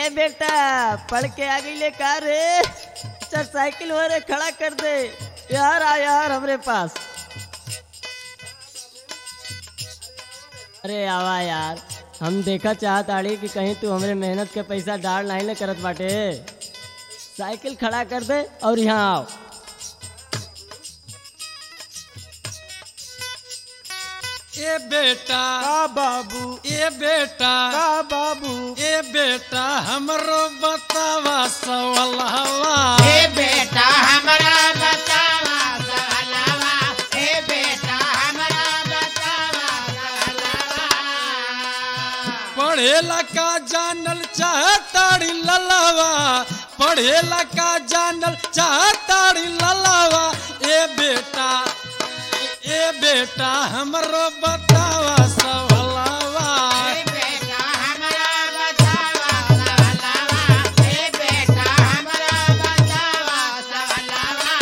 ए बेटा पढ़ के आ गई ले का रे चल साइकिल हो रे खड़ा कर दे यार आ यार हमरे पास अरे आवा यार हम देखा चाहत आड़ी कि कहीं तू हमरे मेहनत के पैसा डाल नहीं ले करत बाटे साइकिल खड़ा कर दे और यहाँ आओ ए बेटा का बाबू ए बेटा का बाबू ए बेटा हमरो बतावा सवलहवा ए बेटा हमरा बतावा सहलवा ए बेटा हमरा बतावा सहलवा पढ़ेला का जानल चाहताड़ी ललवा पढ़ेला का जानल चाहताड़ी ललवा ए बेटा ए बेटा हमरो बतावा सवलहवा ए बेटा हमरा बतावा सहलवा ए बेटा हमरा बतावा सहलवा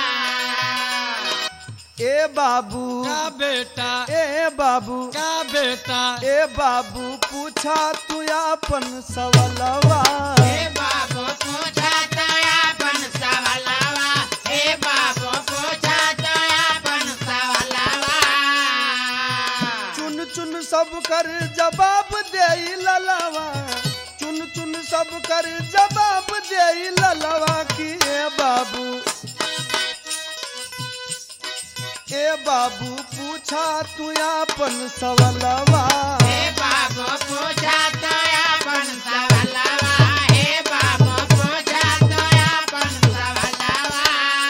ए बाबू का बेटा ए बाबू का बेटा ए बाबू पूछा तू अपन सवलवा ए बाबू पूछा तो अपन सवलवा ए बाबू पूछा तो अपन सवलवा चुन चुन सब कर जवाब दे ललवा चुन चुन सब कर जवाब दे ललवा की ए बाबू ए बाबू पूछा तू अपन सवलवा ए बाबू पूछा तो अपन सवलवा ए बाबू पूछा तो अपन सवलवा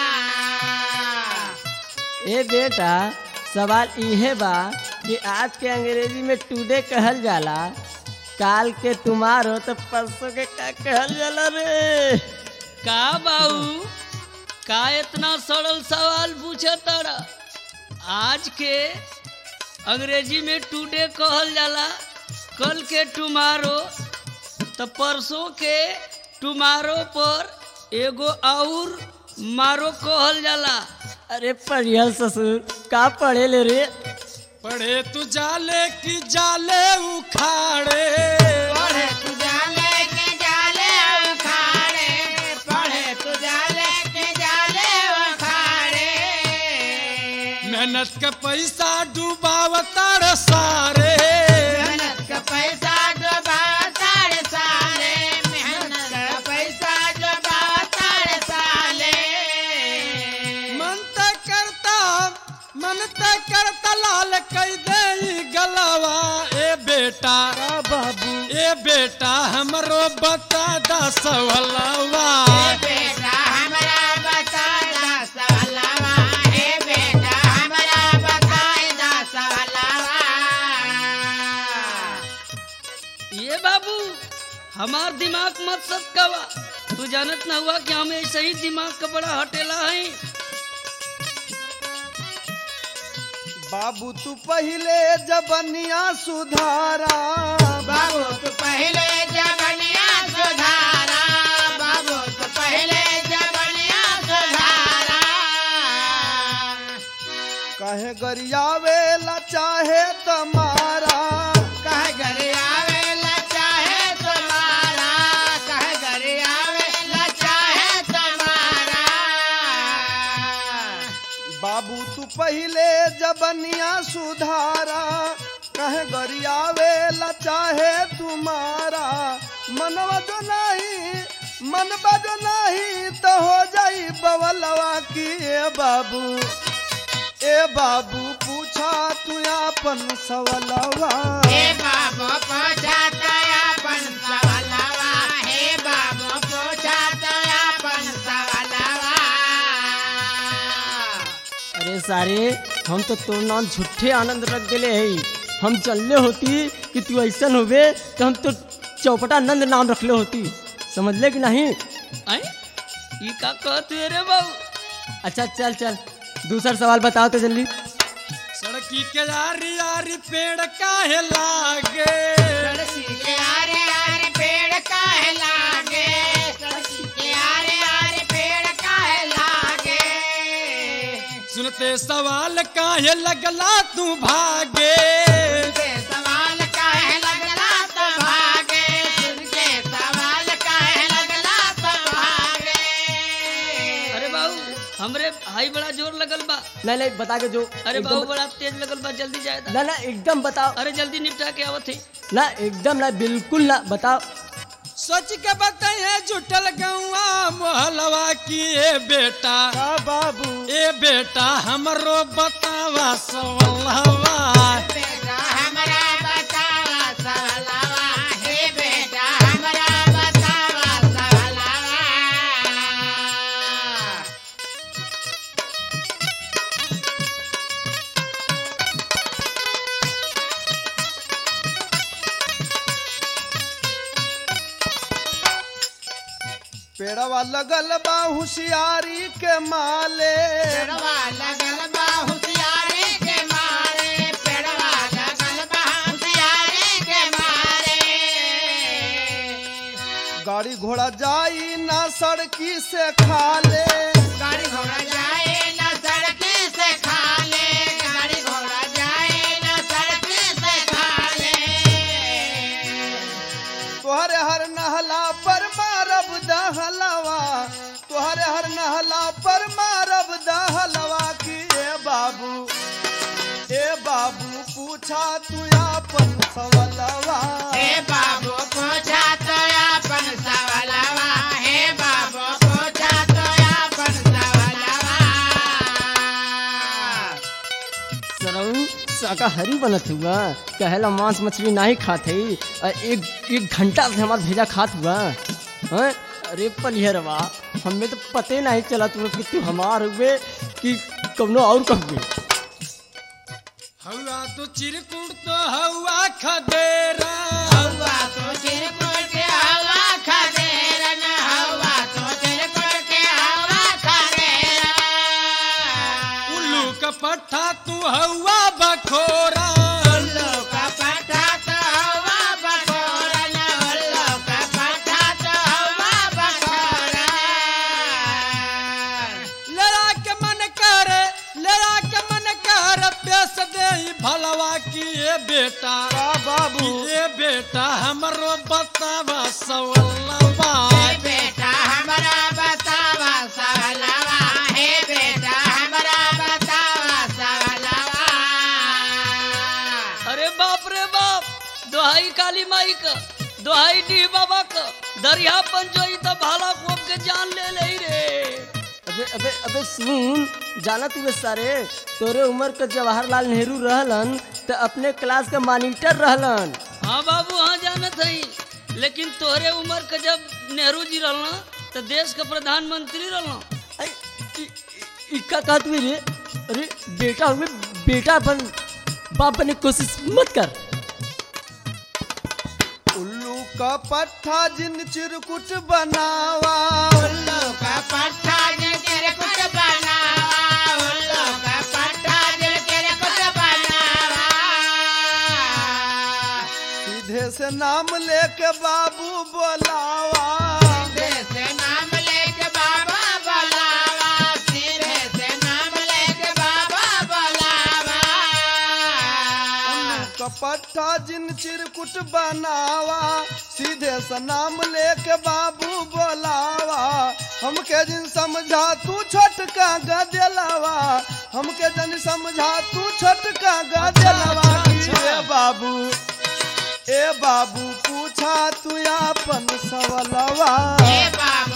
ए बेटा सवाल इहे बा कि आज के अंग्रेजी में टुडे कहल जाला काल के तुम्हारो तो परसों के का कहल जाला रे का बाऊ का इतना सरल सवाल पूछे तारा आज के अंग्रेजी में टुडे कहल जाला कल के टुमारो तो परसों के टुमारो पर एगो और मारो कहल जाला अरे पढ़िया ससुर का पढ़े ले रे पढ़े तू जाले की जाले उखाड़े पढ़े तू जाले के जाले उखाड़े पढ़े तू जाले के जाले उखाड़े मेहनत का पैसा डूबावतार सारे मेहनत का पैसा डुबा तारे साले मेहनत का पैसा डुबा तारे साले मन त करता मन त करता लाल कई दे गलवा ए बेटा का बाबू ए बेटा हमरो बता दा सवलवा ए बेटा हमरा बता दा सवलवा ए बेटा हमरा बताई दा सवलवा ये बाबू हमार दिमाग मत सटकावा तू जानत ना हुआ कि हम ऐसे ही दिमाग का बड़ा हटेला है बाबू तू पहले जबनिया सुधारा बाबू तू पहले जबनिया सुधारा बाबू तू पहले जबनिया सुधारा कहे गरियावे ला चाहे तमारा कह घर आवेला चाहे तुम्हारा कह घर आवेला चाहे तुम्हारा बाबू तू पहले जबनिया सुधारा कहे गरियावे ला चाहे तुम्हारा मनवा जो नहीं मनवा जो नहीं तो हो जाई बवलवा की ए बाबू ए बाबू पूछा तू अपन सवलवा हे बाबू पूछा तो अपन सवलवा हे बाबू पूछा तो अपन सवलवा अरे सारे हम तो तोर नाम झूठे आनंद रख दिले है हम चलले होती कि तू ऐसन होबे तो हम तो चौपटा नंद नाम रखले होती समझ ले कि नहीं आई ये का कहते रे बाबू अच्छा चल चल दूसरा सवाल बताओ तो जल्दी सड़की के यारी यारी पेड़ काहे लागे सड़की के आरे आरे पेड़ काहे लागे सड़की के आरे आरे पेड़ काहे लागे सुनते सवाल काहे लगला तू भागे तुझे सवाल काहे लगला तो भागे तुझे सवाल नहीं नहीं बता के जो अरे एकदम- बाबू बड़ा तेज लगल बा जल्दी जाए ना ना एकदम बताओ अरे जल्दी निपटा के आवत है ना एकदम ना बिल्कुल ना बताओ सोच के बताइए जुटल गौआ मोहलवा की ए बेटा का बाबू ए बेटा हमरो बतावा सवलवा बेटा हमरा बतावा सवलवा हे बेटा हमरा बतावा सवलवा पेड़वा लगल बा होशियारी के माले पेड़वा लगल बा होशियारी के मारे पेड़वा लगल बा होशियारी के मारे गाड़ी घोड़ा जाई ना सड़की से खाले गाड़ी घोड़ा जाए न सड़की से खाले गाड़ी घोड़ा जाए न सड़की से खाले तोहरे हर नहला पर मारब दहलवा तोहरे हर नहला पर मारब दहलवा की ए बाबू ए बाबू पूछा तू अपन सवलवा हे बाबू पूछा तो अपन सवलवा हे बाबू पूछा तो अपन सवलवा सरऊ शाकाहारी बनत हुआ कहेला मांस मछली नहीं खात हई और एक एक घंटा से हमार भेजा खात हुआ हैं? अरे पलिहरवा हमें तो पते नहीं चला तुम्हें कि तू हमार हुए कि कौनो और कहबे हवा तो चिरकुट तो हवा खदेरा हवा तो चिरकुट हवा खदेरन हवा तो चिरकुट हवा खदेरन उल्लू का पट्ठा तू हवा बखोरा उल्लू का पट्टा तो हवा बखोरन उल्लू का पट्टा तो हवा बखोरन लड़ा के मन कर लड़ा के मन कर पेश दे भलवा की ए बेटा का बाबू ए बेटा हमरो बतावा सवलवा हे बेटा हमरा बतावा सवलवा हे बेटा हमरा बतावा सवलवा अरे बाप रे बाप दोहाई काली माई का दोहाई डी बाबा का दरिया पंचोई तो भाला खोप के जान ले ले रे अबे अबे अबे सुन जाना तू सारे तोरे उम्र के जवाहरलाल नेहरू रहलन तो अपने क्लास के मॉनिटर रहलन हाँ बाबू हाँ जानत हई लेकिन तोहरे उम्र के जब नेहरू जी रहना तो देश के प्रधानमंत्री रहना अरे, इ- इ- इक्का का तू रे अरे बेटा हुए बेटा बन बाप बनने की कोशिश मत कर उल्लू का पट्ठा जिन चिरकुट बनावा उल्लू का पट्टा दिल तेरे कुछ बनावा उल्लू का पट्टा दिल तेरे कुछ बनावा सीधे से नाम लेके बाबू बोलावा सीधे से नाम लेके बाबा बोलावा सीधे से नाम लेके बाबा बोलावा उल्लू का पट्टा जिन चिरकुट बनावा सीधे से नाम लेके बाबू बोलावा हमके जिन समझा तू छोटका गदेलवा हमके जन समझा तू छोटका गदेलवा की ए बाबू ए बाबू पूछा तू अपन सवलवा हे बाबू